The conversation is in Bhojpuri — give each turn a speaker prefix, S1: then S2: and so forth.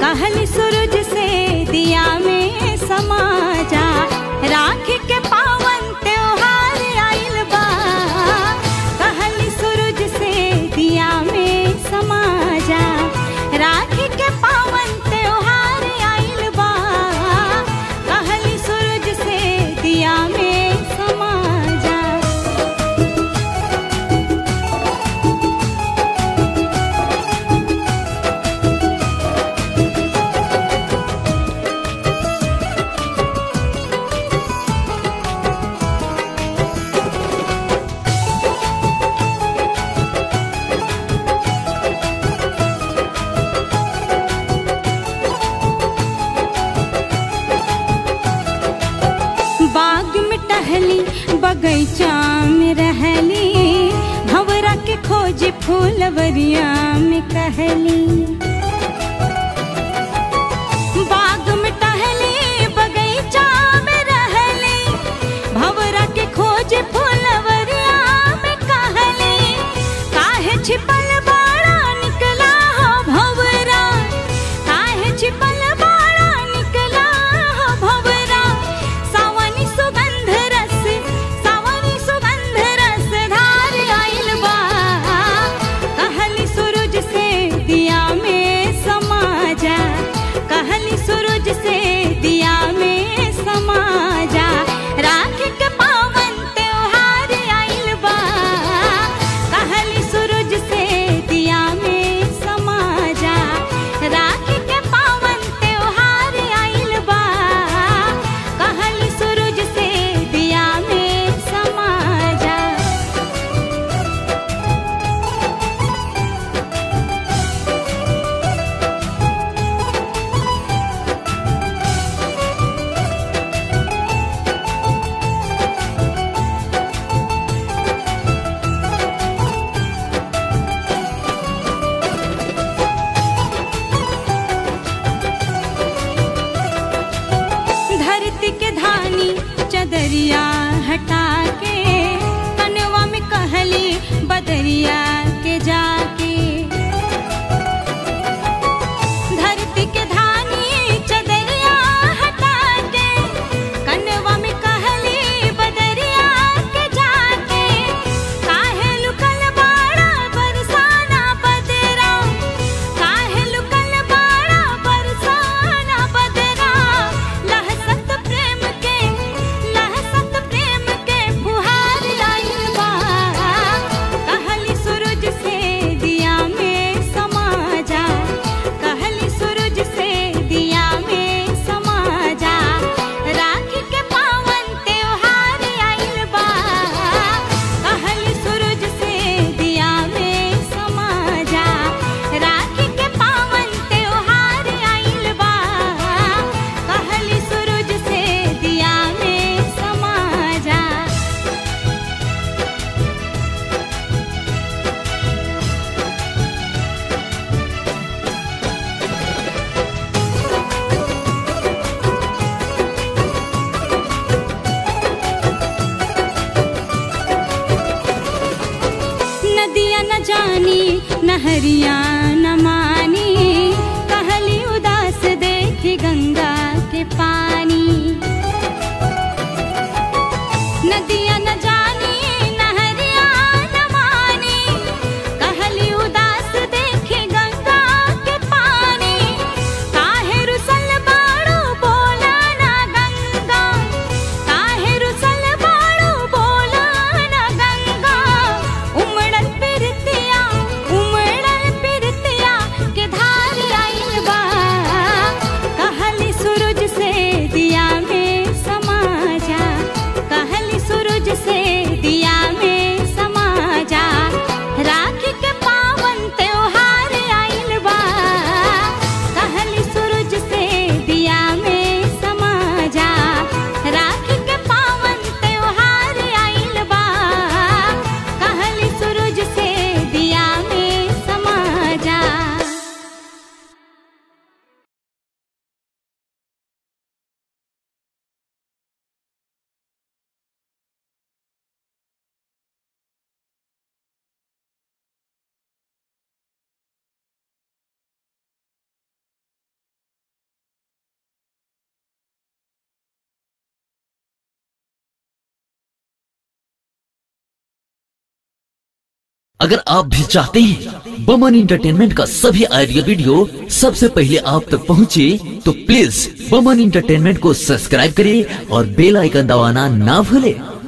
S1: कहली सूरज से दिया में समा जा राखी के पावन त्योहार आइल बा कहली सूरज से दिया में समा जा राखी के पावन त्योहार आइल बा कहली सूरज से दिया में समा जा बाग में टहली बगैचा में रहली भंवरा के खोज फूलवरिया में कहली बाग में टहली बगैचा में रहली भंवरा के खोज फूलवरिया में कहली काहे छिपल बाड़ा निकला हो भंवरा काहे छिपल बाड़ा निकला हो भंवरा सावनी सुगंध रस सावनी सुगंध रस धार आइल बा कहली सूरज से दिया में समा जा कहली सूरज से दिया में समा जा राखी के पावन त्योहार आइल बा कहली सूरज से दिया में समा जा राखी के पावन त्योहार आइल बा कहली सूरज से दिया में समा जा धरती के धानी चदरिया हटा के कनवा में कहली बदरिया के जाके धरती के धानी चदरिया हटा के कनवा में कहली बदरिया के जाके काहे लुकल बाड़ा बरसाना बदरा काहे लुकल बाड़ा बरसाना बदरा लहसत प्रेम के लहसत प्रेम के फुहार आइल बा कहली सूरज से दिया में समा जा कहली सूरज से दिया में समा जा राखी के पावन त्योहार आइल बा कहली सूरज से दिया में समा जा राखी के पावन त्योहार आइल बा कहली सूरज से दिया में समा जा नदिया न जानी नहरिया न मानी कहली उदास देखी गंगा के पानी नदिया न जानी नहरिया न मानी कहली उदास देखी गंगा के पानी काहे रुसल बाड़ू बोला ना गंगा काहे रुसल बाड़ू बोला ना गंगा उमड़ल पिरतिया उमड़ल पिर
S2: अगर आप भी चाहते हैं बमन इंटरटेनमेंट का सभी ऑडियो वीडियो सबसे पहले आप तक पहुंचे, तो प्लीज बमन इंटरटेनमेंट को सब्सक्राइब करें और बेल आइकन दबाना ना भूलें